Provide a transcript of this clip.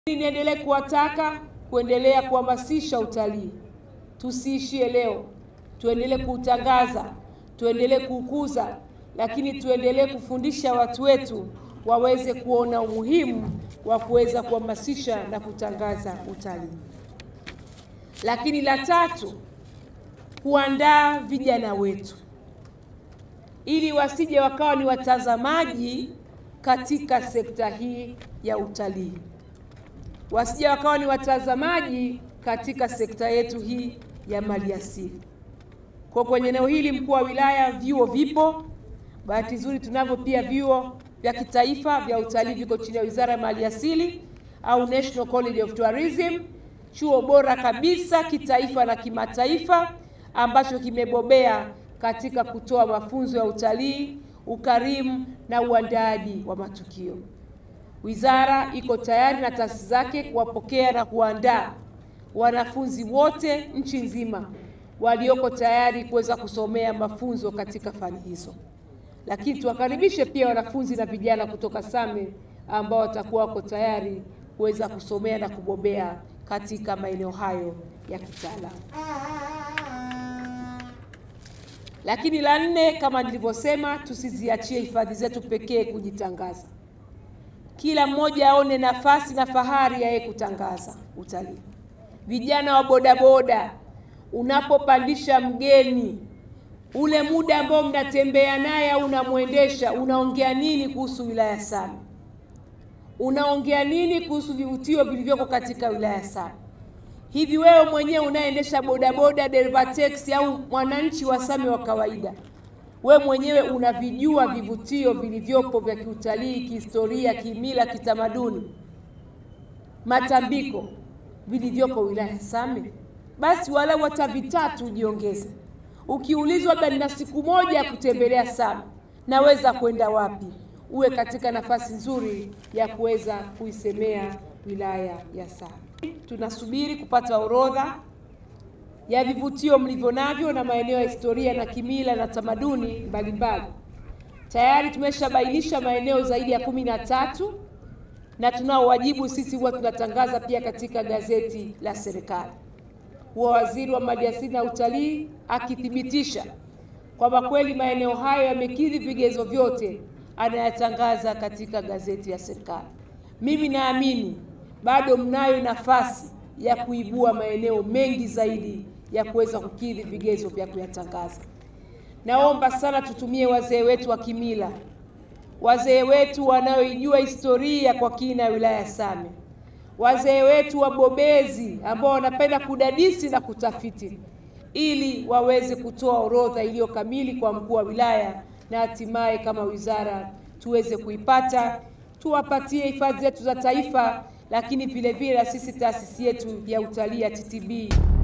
Niendelee kuwataka kuendelea kuhamasisha utalii, tusiishie leo, tuendelee kuutangaza, tuendelee kuukuza, lakini tuendelee kufundisha watu wetu waweze kuona umuhimu wa kuweza kuhamasisha na kutangaza utalii. Lakini la tatu, kuandaa vijana wetu ili wasije wakawa ni watazamaji katika sekta hii ya utalii, wasije wakawa ni watazamaji katika sekta yetu hii ya maliasili. Kwa kwenye eneo hili, mkuu wa wilaya, vyuo vipo. Bahati nzuri tunavyo pia vyuo vya kitaifa vya utalii viko chini ya Wizara ya Maliasili au National College of Tourism, chuo bora kabisa kitaifa na kimataifa ambacho kimebobea katika kutoa mafunzo ya utalii, ukarimu na uandaaji wa matukio. Wizara iko tayari na taasisi zake kuwapokea na kuandaa wanafunzi wote nchi nzima walioko tayari kuweza kusomea mafunzo katika fani hizo, lakini tuwakaribishe pia wanafunzi na vijana kutoka Same ambao watakuwa wako tayari kuweza kusomea na kubobea katika maeneo hayo ya kitaalamu. Lakini la nne, kama nilivyosema, tusiziachie hifadhi zetu pekee kujitangaza. Kila mmoja aone nafasi na fahari ya yeye kutangaza utalii. Vijana wa bodaboda, unapopandisha mgeni, ule muda ambao mnatembea naye au unamwendesha, unaongea nini kuhusu wilaya Same? Unaongea nini kuhusu vivutio vilivyoko katika wilaya Same? Hivi wewe mwenyewe unayeendesha bodaboda, dereva teksi au mwananchi wa Same wa kawaida, we mwenyewe unavijua vivutio vilivyopo vya kiutalii, kihistoria, kimila, kitamaduni, matambiko vilivyoko wilaya Same? Basi walau hata vitatu ujiongeze. Ukiulizwa labda nina siku moja ya kutembelea Same, naweza kwenda wapi? Uwe katika nafasi nzuri ya kuweza kuisemea wilaya ya Same. Tunasubiri kupata orodha ya vivutio mlivyo navyo na maeneo ya historia na kimila na tamaduni mbalimbali. Tayari tumeshabainisha maeneo zaidi ya kumi na tatu na tunao wajibu sisi, huwa tunatangaza pia katika gazeti la serikali, huwa waziri wa maliasili na utalii akithibitisha kwamba kweli maeneo hayo yamekidhi vigezo vyote, anayatangaza katika gazeti ya serikali. Mimi naamini bado mnayo nafasi ya kuibua maeneo mengi zaidi ya kuweza kukidhi vigezo vya kuyatangaza. Naomba sana tutumie wazee wetu wa kimila, wazee wetu wanaoijua historia kwa kina ya wilaya ya Same, wazee wetu wabobezi ambao wanapenda kudadisi na kutafiti, ili waweze kutoa orodha iliyo kamili kwa mkuu wa wilaya na hatimaye kama wizara tuweze kuipata, tuwapatie hifadhi zetu za taifa lakini vile vile na sisi taasisi yetu ya utalii ya TTB